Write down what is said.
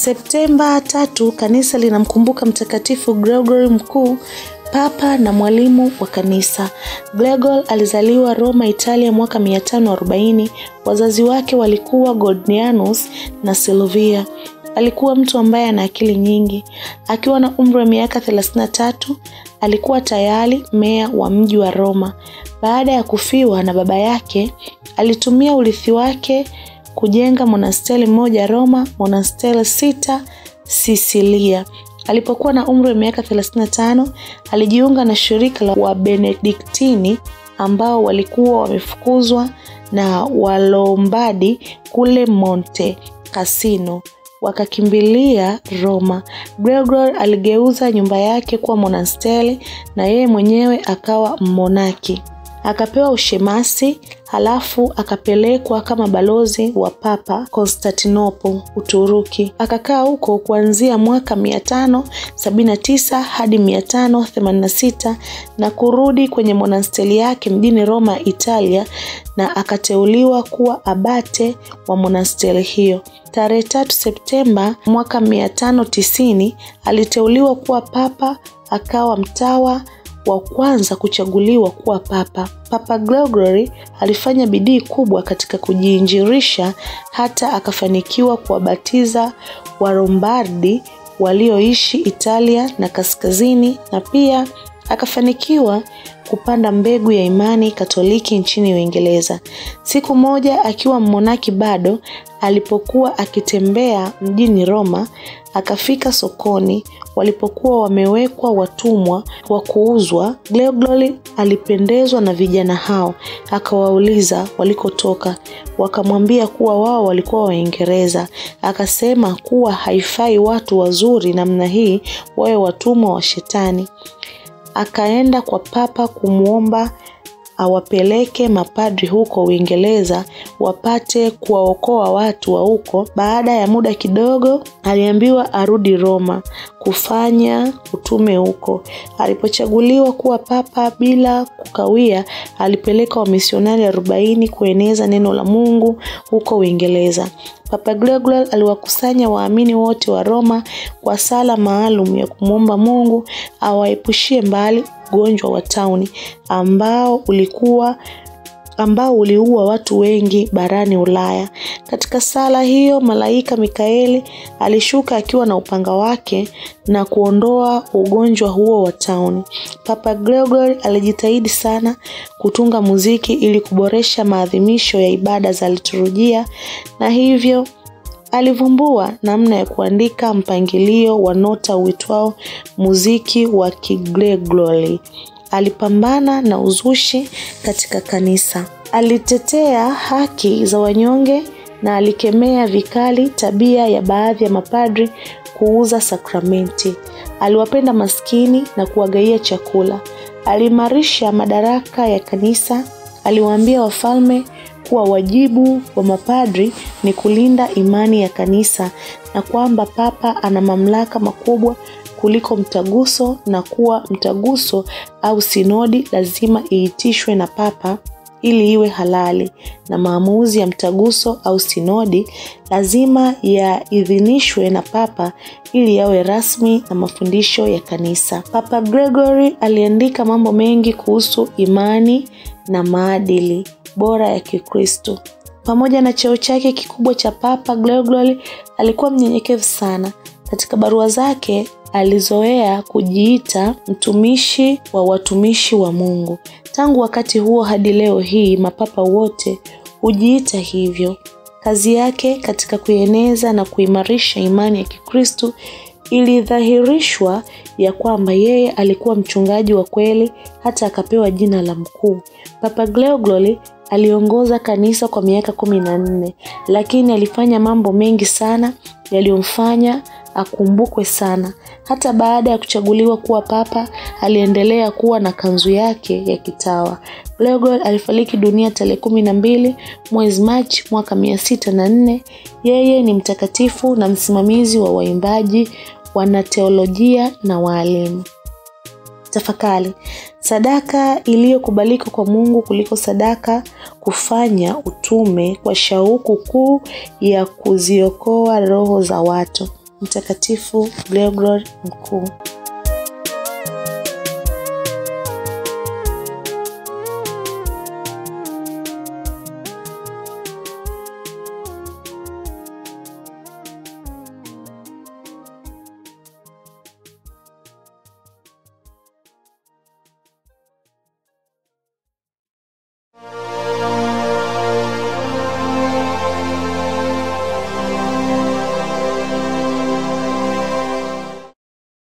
Septemba tatu, kanisa linamkumbuka Mtakatifu Gregory Mkuu, papa na mwalimu wa kanisa. Gregor alizaliwa Roma, Italia mwaka 540. Wazazi wake walikuwa Gordianus na Silvia. Alikuwa mtu ambaye ana akili nyingi. Akiwa na umri wa miaka 33, alikuwa tayari meya wa mji wa Roma. Baada ya kufiwa na baba yake, alitumia urithi wake kujenga monasteri moja Roma, monasteri sita Sisilia. Alipokuwa na umri wa miaka 35, alijiunga na shirika la Wabenediktini ambao walikuwa wamefukuzwa na Walombardi kule Monte Cassino wakakimbilia Roma. Gregor aligeuza nyumba yake kuwa monasteri na yeye mwenyewe akawa mmonaki. Akapewa ushemasi halafu akapelekwa kama balozi wa Papa Konstantinople, Uturuki. Akakaa huko kuanzia mwaka 579 hadi 586 na kurudi kwenye monasteri yake mjini Roma, Italia, na akateuliwa kuwa abate wa monasteri hiyo. Tarehe tatu Septemba mwaka 590 aliteuliwa kuwa papa, akawa mtawa wa kwanza kuchaguliwa kuwa papa. Papa Gregory alifanya bidii kubwa katika kujiinjirisha hata akafanikiwa kuwabatiza Warombardi walioishi Italia na kaskazini na pia akafanikiwa kupanda mbegu ya imani Katoliki nchini Uingereza. Siku moja akiwa mmonaki bado, alipokuwa akitembea mjini Roma, akafika sokoni walipokuwa wamewekwa watumwa wa kuuzwa. Gregory alipendezwa na vijana hao, akawauliza walikotoka. Wakamwambia kuwa wao walikuwa Waingereza. Akasema kuwa haifai watu wazuri namna hii wawe watumwa wa Shetani. Akaenda kwa papa kumwomba awapeleke mapadri huko Uingereza wapate kuwaokoa watu wa huko. Baada ya muda kidogo, aliambiwa arudi Roma kufanya utume huko. Alipochaguliwa kuwa papa, bila kukawia, alipeleka wamisionari arobaini kueneza neno la Mungu huko Uingereza. Papa Gregory aliwakusanya waamini wote wa Roma kwa sala maalum ya kumwomba Mungu awaepushie mbali ugonjwa wa tauni ambao ulikuwa ambao uliua watu wengi barani Ulaya. Katika sala hiyo, malaika Mikaeli alishuka akiwa na upanga wake na kuondoa ugonjwa huo wa tauni. Papa Gregory alijitahidi sana kutunga muziki ili kuboresha maadhimisho ya ibada za liturujia na hivyo alivumbua namna ya kuandika mpangilio wa nota uitwao muziki wa Kigregori. Alipambana na uzushi katika kanisa. Alitetea haki za wanyonge na alikemea vikali tabia ya baadhi ya mapadri kuuza sakramenti. Aliwapenda maskini na kuwagaia chakula. Aliimarisha madaraka ya kanisa. Aliwaambia wafalme kuwa wajibu wa mapadri ni kulinda imani ya kanisa na kwamba papa ana mamlaka makubwa kuliko mtaguso na kuwa mtaguso au sinodi lazima iitishwe na papa ili iwe halali na maamuzi ya mtaguso au sinodi lazima yaidhinishwe na papa ili yawe rasmi na mafundisho ya kanisa. Papa Gregory aliandika mambo mengi kuhusu imani na maadili bora ya Kikristo. Pamoja na cheo chake kikubwa cha Papa, Gregory alikuwa mnyenyekevu sana. Katika barua zake alizoea kujiita mtumishi wa watumishi wa Mungu. Tangu wakati huo hadi leo hii mapapa wote hujiita hivyo. Kazi yake katika kuieneza na kuimarisha imani ya Kikristo ilidhahirishwa ya kwamba yeye alikuwa mchungaji wa kweli hata akapewa jina la mkuu. Papa Gregory aliongoza kanisa kwa miaka kumi na nne, lakini alifanya mambo mengi sana yaliyomfanya akumbukwe sana. Hata baada ya kuchaguliwa kuwa papa, aliendelea kuwa na kanzu yake ya kitawa. Gregory alifariki dunia tarehe kumi na mbili mwezi Machi mwaka mia sita na nne. Yeye ni mtakatifu na msimamizi wa waimbaji, wanateolojia na waalimu. Tafakari, sadaka iliyokubalika kwa Mungu kuliko sadaka kufanya utume kwa shauku kuu ya kuziokoa roho za watu. Mtakatifu Gregori Mkuu.